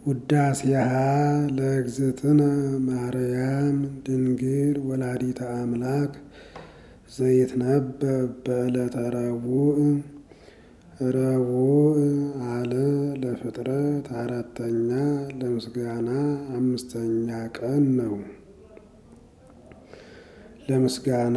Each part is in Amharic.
ውዳሴሃ ለእግዝእትነ ማርያም ድንግል ወላዲተ አምላክ ዘይትነበብ በዕለተ ረቡዕ ረቡዕ አለ ለፍጥረት አራተኛ ለምስጋና አምስተኛ ቀን ነው። ለምስጋና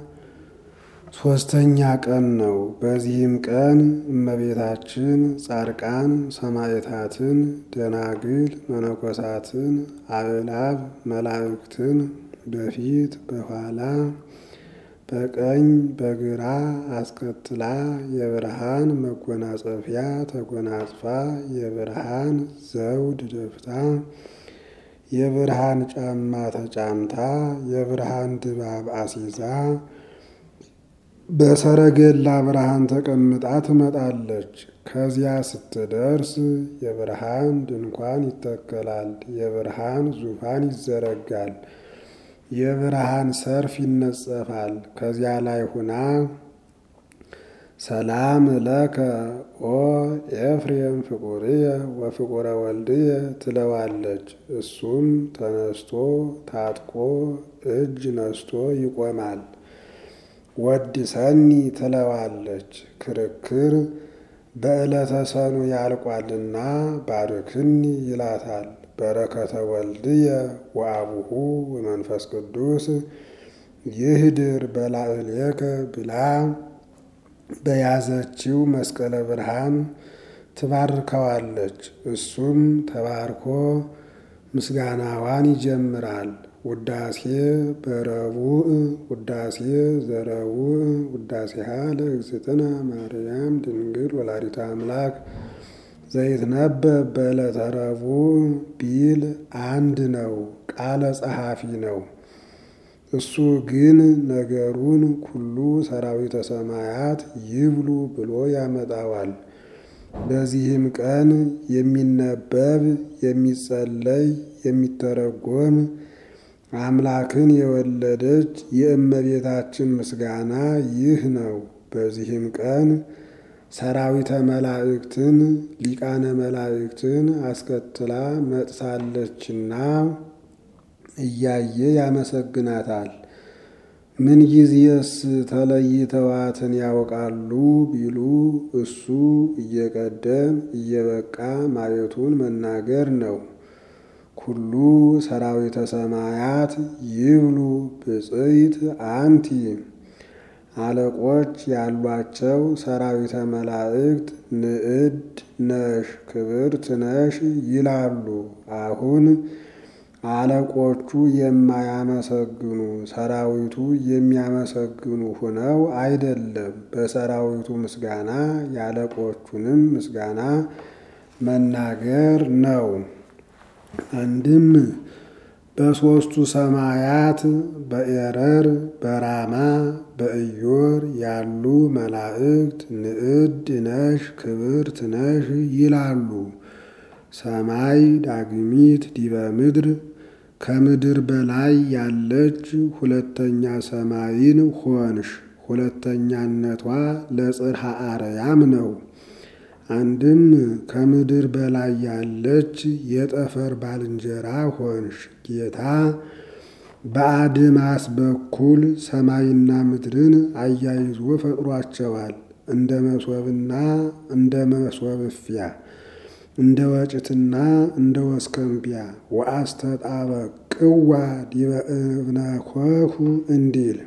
ሶስተኛ ቀን ነው። በዚህም ቀን እመቤታችን ጻድቃን ሰማዕታትን፣ ደናግል መነኮሳትን፣ አእላፍ መላእክትን በፊት በኋላ በቀኝ በግራ አስከትላ የብርሃን መጎናጸፊያ ተጎናጽፋ የብርሃን ዘውድ ደፍታ የብርሃን ጫማ ተጫምታ የብርሃን ድባብ አሲዛ በሰረገላ ብርሃን ተቀምጣ ትመጣለች። ከዚያ ስትደርስ የብርሃን ድንኳን ይተከላል፣ የብርሃን ዙፋን ይዘረጋል፣ የብርሃን ሰርፍ ይነጸፋል። ከዚያ ላይ ሁና ሰላም ለከ ኦ ኤፍሬም ፍቁርየ ወፍቁረ ወልድየ ትለዋለች። እሱም ተነስቶ ታጥቆ እጅ ነስቶ ይቆማል። ወድሰኒ ትለዋለች። ክርክር በዕለተ ሰኑ ያልቋልና ባርክኒ ይላታል። በረከተ ወልድየ ወአቡሁ ወመንፈስ ቅዱስ ይህድር በላዕሌከ ብላ በያዘችው መስቀለ ብርሃን ትባርከዋለች። እሱም ተባርኮ ምስጋናዋን ይጀምራል። ውዳሴ በረቡዕ ውዳሴ ዘረቡዕ ውዳሴሃ ለእግዝእትነ ማርያም ድንግል ወላዲተ አምላክ ዘይትነበብ በዕለተ ረቡዕ ቢል አንድ ነው፣ ቃለ ጸሐፊ ነው። እሱ ግን ነገሩን ኩሉ ሰራዊተ ሰማያት ይብሉ ብሎ ያመጣዋል። በዚህም ቀን የሚነበብ የሚጸለይ የሚተረጎም አምላክን የወለደች የእመቤታችን ምስጋና ይህ ነው። በዚህም ቀን ሰራዊተ መላእክትን ሊቃነ መላእክትን አስከትላ መጥታለችና እያየ ያመሰግናታል። ምን ጊዜስ ተለይተዋትን ያውቃሉ ቢሉ እሱ እየቀደም እየበቃ ማየቱን መናገር ነው። ኩሉ ሰራዊተ ሰማያት ይብሉ ብፅዕት አንቲ አለቆች ያሏቸው ሰራዊተ መላእክት ንዕድ ነሽ ክብርት ነሽ ይላሉ። አሁን አለቆቹ የማያመሰግኑ ሰራዊቱ የሚያመሰግኑ ሆነው አይደለም፣ በሰራዊቱ ምስጋና የአለቆቹንም ምስጋና መናገር ነው። አንድም በሦስቱ ሰማያት በኤረር በራማ በኢዮር ያሉ መላእክት ንዕድ ነሽ ክብርት ነሽ ይላሉ። ሰማይ ዳግሚት ዲበ ምድር ከምድር በላይ ያለች ሁለተኛ ሰማይን ሆንሽ። ሁለተኛነቷ ለጽርሐ አርያም ነው። አንድም ከምድር በላይ ያለች የጠፈር ባልንጀራ ሆንሽ። ጌታ በአድማስ በኩል ሰማይና ምድርን አያይዞ ፈጥሯቸዋል። እንደ መሶብና እንደ መሶብ እፍያ እንደ ወጭትና እንደ ወስከንቢያ ወአስተጣበቅዋ ዲበ እብነ ኮሁ እንዲል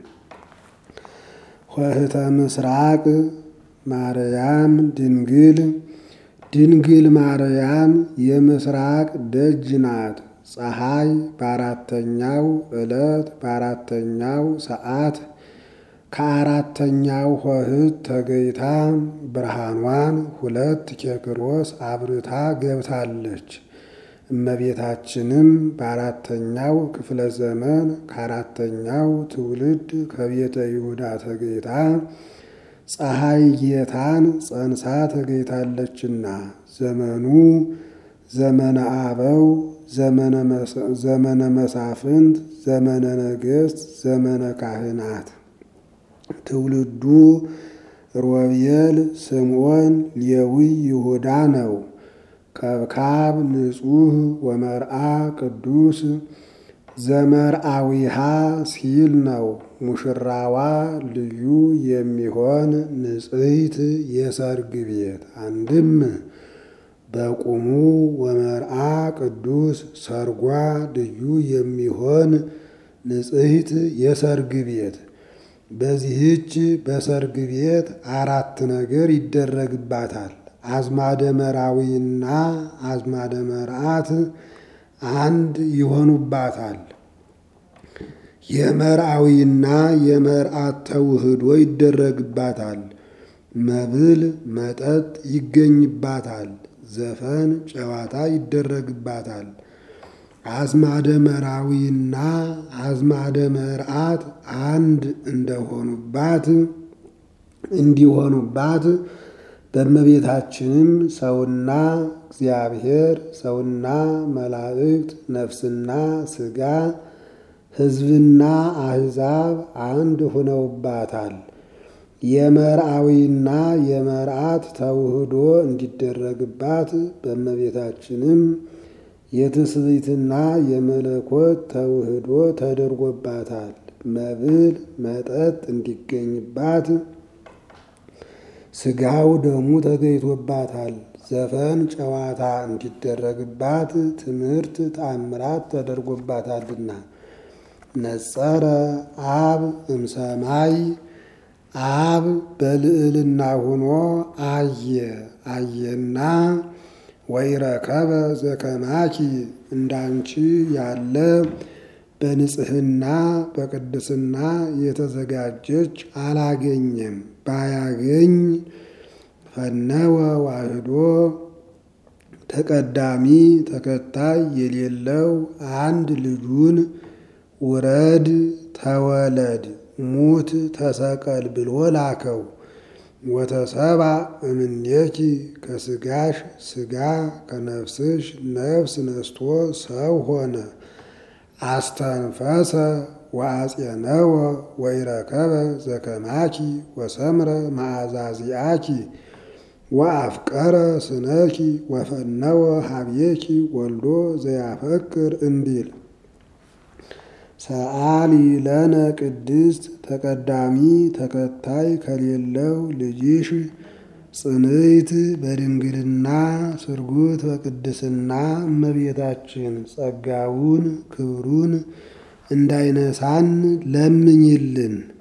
ኆኅተ ምስራቅ ማርያም ድንግል ድንግል ማርያም የምስራቅ ደጅ ናት። ፀሐይ በአራተኛው ዕለት በአራተኛው ሰዓት ከአራተኛው ኆኅት ተገይታ ብርሃኗን ሁለት ኬክሮስ አብርታ ገብታለች። እመቤታችንም በአራተኛው ክፍለ ዘመን ከአራተኛው ትውልድ ከቤተ ይሁዳ ተገይታ ፀሐይ ጌታን ጸንሳ ተገይታለችና ዘመኑ ዘመነ አበው ዘመነ መሳፍንት ዘመነ ነገሥት ዘመነ ካህናት ትውልዱ ሮቤል፣ ስምዖን፣ ሌዊ፣ ይሁዳ ነው። ከብካብ ንጹሕ ወመርአ ቅዱስ ዘመርአዊሃ ሲል ነው። ሙሽራዋ ልዩ የሚሆን ንጽሕት የሰርግ ቤት አንድም በቁሙ ወመርአ ቅዱስ ሰርጓ ልዩ የሚሆን ንጽሕት የሰርግ ቤት። በዚህች በሰርግ ቤት አራት ነገር ይደረግባታል። አዝማደ መራዊና አዝማደ መርአት አንድ ይሆኑባታል። የመርአዊና የመርአት ተውህዶ ይደረግባታል። መብል መጠጥ ይገኝባታል። ዘፈን ጨዋታ ይደረግባታል። አዝማደ መራዊና አዝማደ መርአት አንድ እንደሆኑባት እንዲሆኑባት በእመቤታችንም ሰውና እግዚአብሔር ሰውና መላእክት ነፍስና ሥጋ ሕዝብና አሕዛብ አንድ ሆነውባታል። የመርአዊና የመርአት ተውህዶ እንዲደረግባት በእመቤታችንም የትስብእትና የመለኮት ተውህዶ ተደርጎባታል። መብል መጠጥ እንዲገኝባት ሥጋው ደሙ ተገኝቶባታል። ዘፈን ጨዋታ እንዲደረግባት ትምህርት ተአምራት ተደርጎባታልና። ነጸረ አብ እምሰማይ አብ በልዕልና ሆኖ አየ አየና ወይረከበ ዘከማኪ እንዳንቺ ያለ በንጽሕና በቅድስና የተዘጋጀች አላገኘም። ባያገኝ ፈነወ ዋህዶ ተቀዳሚ ተከታይ የሌለው አንድ ልጁን ውረድ ተወለድ ሙት ተሰቀል ብሎ ላከው። ወተሰባ እምኔኪ ከሥጋሽ ሥጋ ከነፍስሽ ነፍስ ነስቶ ሰው ሆነ። አስተንፈሰ ወአጼነወ ወይረከበ ዘከማኪ ወሰምረ ማዕዛዚአኪ ወአፍቀረ ስነኪ ወፈነወ ሀብየኪ ወልዶ ዘያፈቅር እንዲል ሰአሊ ለነ ቅድስት ተቀዳሚ ተከታይ ከሌለው ልጅሽ ጽንዕት በድንግልና ስርጉት በቅድስና እመቤታችን ጸጋውን ክብሩን እንዳይነሳን ለምኝልን።